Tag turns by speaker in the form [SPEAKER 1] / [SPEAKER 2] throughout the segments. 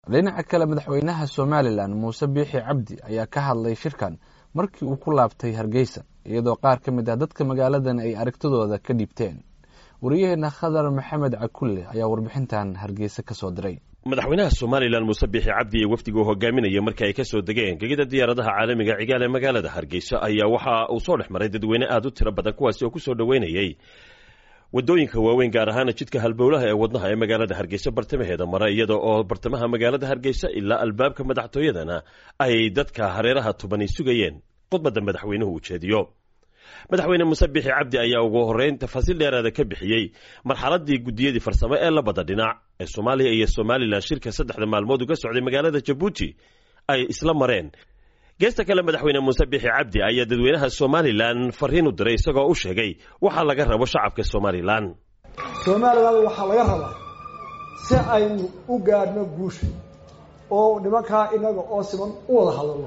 [SPEAKER 1] dhinaca kale madaxweynaha somalilan muuse biixi cabdi ayaa ka hadlay shirkan markii uu ku laabtay hargeysa iyadoo qaar ka mid ah dadka magaaladan ay aragtidooda ka dhiibteen wariyaheena khadar maxamed cakulle ayaa warbixintan hargeysa ka soo diray
[SPEAKER 2] madaxweynaha somalilan muuse biixi cabdi ee wafdiga u hogaaminaya markii ay ka soo degeen gegida diyaaradaha caalamiga cigaal ee magaalada hargeysa ayaa waxa uu soo dhex maray dadweyne aad u tiro badan kuwaasi oo ku soo dhoweynayey wadooyinka waaweyn gaar ahaana jidka halbowlaha ee wadnaha ee magaalada hargeysa bartamaheeda mara iyada oo bartamaha magaalada hargeysa ilaa albaabka madaxtooyadana ay dadka hareeraha tubani sugayeen khudbadda madaxweynuhu uu jeediyo madaxweyne muuse biixi cabdi ayaa ugu horreyn tafaasiil dheeraada ka bixiyey marxaladii guddiyadii farsamo ee labada dhinac ee soomaaliya iyo somalilan shirka saddexda maalmood uga socday magaalada jabuuti ay isla mareen geesta kale madaxweyne muuse biixi cabdi ayaa dadweynaha somalilan fariin u diray isagoo u sheegay waxaa laga rabo shacabka somalilan
[SPEAKER 3] somalilan waxaa laga rabaa si aynu u gaadhno guusha oo nimankaa inaga oo siman u wada hadalno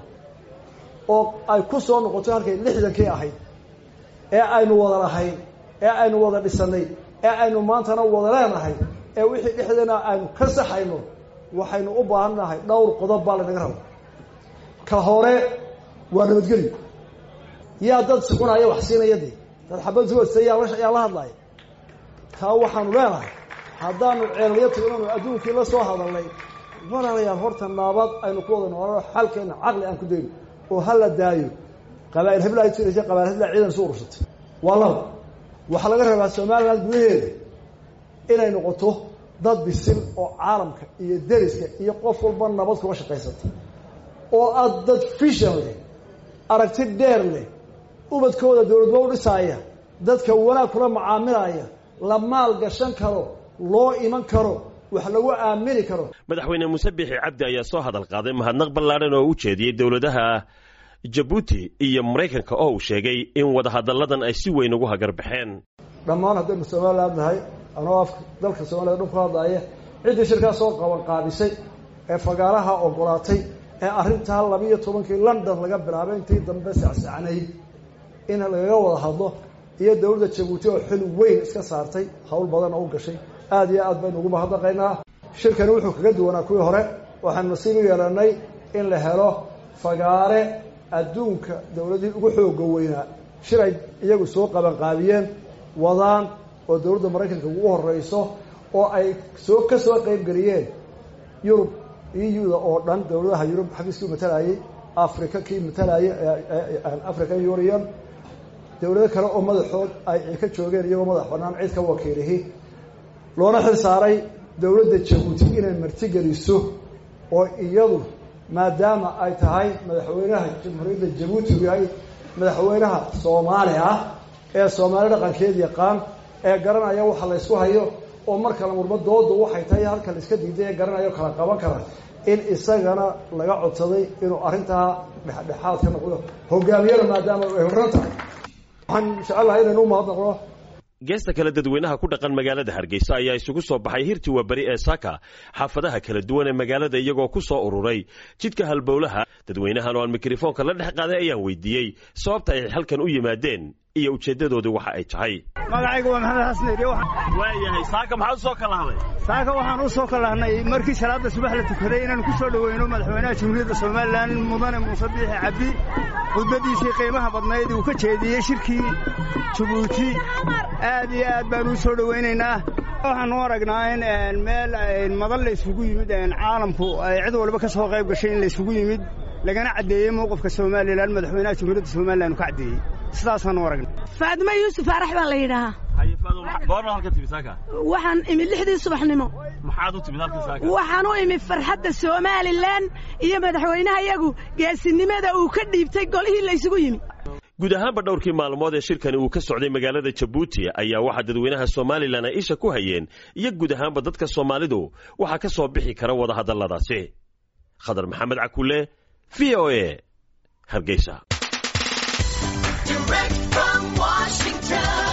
[SPEAKER 3] oo ay ku soo noqoto halkay lixdankii ahayd ee aynu wada lahayn ee aynu wada dhisanay ee aynu maantana wada leenahay ee wixii dhexdeena aynu ka saxayno waxaynu u baahan nahay dhowr qodob baa lanaga raba ka hore waa nabadgelyo yaa dad sukunaya wax siinaya dee dad xabad suwasta yaa yaa la hadlaya taa waxaanu leenahay haddaanu ceelyo tignanu adduunkii la soo hadalnay walaalayaal horta naabad aynu ku wada noolano xalkeena caqli aan ku dayno oo ha la daayo qabaa'il hebla ay tiraysa qabail hebla ciidan isu urursatay waa laba waxaa laga rabaa somaliland gudaheeda inay noqoto dad bisil oo caalamka iyo deriska iyo qof walba nabad kuga shaqaysata oo aad dad fishan leh aragti dheer leh ubadkooda dowladba u dhisaaya dadka wanaag kula macaamilaya la maal gashan karo loo iman karo wax lagu aamini karo
[SPEAKER 2] madaxweyne muuse biixi cabdi ayaa soo hadal qaaday mahadnaq ballaadhan oo u jeediyey dowladaha jabuuti iyo maraykanka oo uu sheegay in wadahadalladan ay si weyn ugu hagarbaxeen
[SPEAKER 3] dhammaan haddaynu somaliland nahay anoo afka dalka soomaliya dhan ku hadlaaya ciddii shirkaa soo qaban qaabisay ee fagaaraha ogolaatay ee arrintaa labiiyo tobankii london laga bilaabay intii dambe sacsacnayd in lagaga wada hadlo iyo dowladda jabuuti oo xil weyn iska saartay hawl badan oo u gashay aada iyo aad baynu ugu mahadnaqaynaa shirkani wuxuu kaga duwanaa kuwii hore waxaanu nasiib u yeelanay in la helo fagaare adduunka dowladihii ugu xooga weynaa shir ay iyagu soo qabanqaabiyeen wadaan oo dowladda maraykanka ugu horeyso oo ay soo ka soo qeybgeliyeen yurub eu-da oo dhan dowladaha yurub xafiiskii matalayay africa kii matalayay african union dowlado kale oo madaxood ay ka joogeen iyagoo madax banaan cid ka wakiilihi loona xil saaray dowladda jabuuti inay martigeliso oo iyadu maadaama ay tahay madaxweynaha jamhuuriyadda jabuuti uu yahay madaxweynaha soomaali ah ee soomaali dhaqankeed yaqaan ee garanaya waxa la ysku hayo oo mar kale murma doodu waxay tahay halka la iska diiday ee garanayo kala qaban kara in isagana laga codsaday inuu arrintaa dhexdhexaad ka noqdo hogaamiyada maadaama ay horran tahay waxaan jecelahay inaynu u mahadnaqno
[SPEAKER 2] geesta kale dadweynaha ku dhaqan magaalada hargeysa ayaa isugu soo baxay hirtii waaberi ee saaka xaafadaha kala duwan ee magaalada iyagoo ku soo ururay jidka halbowlaha dadweynahan oo aan mikrofoonka la dhex qaaday ayaan weydiiyey sababta ay halkan u yimaadeen iyo ujeeddadoodu waxa ay tahay
[SPEAKER 4] magacaygu waa maxamed xasan iri
[SPEAKER 2] waayahay saaka maxaad usoo kalahaday
[SPEAKER 4] saaka waxaan u soo kalahnay markii salaada subax la tukaday inaanu ku soo dhoweyno madaxweynaha jamhuuriyadda somalilan mudane muuse biixi cabdi khudbaddiisii qiimaha badnayd uu ka jeediyey shirkii jabuuti aad iyo aad baanu u soo dhowaynaynaa waxaanu aragnaa in meel madan la isugu yimid caalamku ay cid walba ka soo qayb gashay in la isugu yimid lagana caddeeyey mowqifka somalilan madaxweynaha jamhuuriyadda somalilan uu ka caddeeyey sidaasaanu aragnay
[SPEAKER 5] faadimo yuusuf arax baa la yidhaahaa waxaan imid lixdii subaxnimo waxaan u imid farxadda somalilan iyo madaxweynaha iyagu geesinimada uu ka dhiibtay golihii la ysugu yimi
[SPEAKER 2] guud ahaanba dhowrkii maalmood ee shirkani uu ka socday magaalada jabuuti ayaa waxaa dadweynaha somalilan ay isha ku hayeen iyo guud ahaanba dadka soomaalidu waxaa ka soo bixi kara wadahadalladaasi khadar maxamed cakulle v o a hargeysa
[SPEAKER 6] Direct from Washington.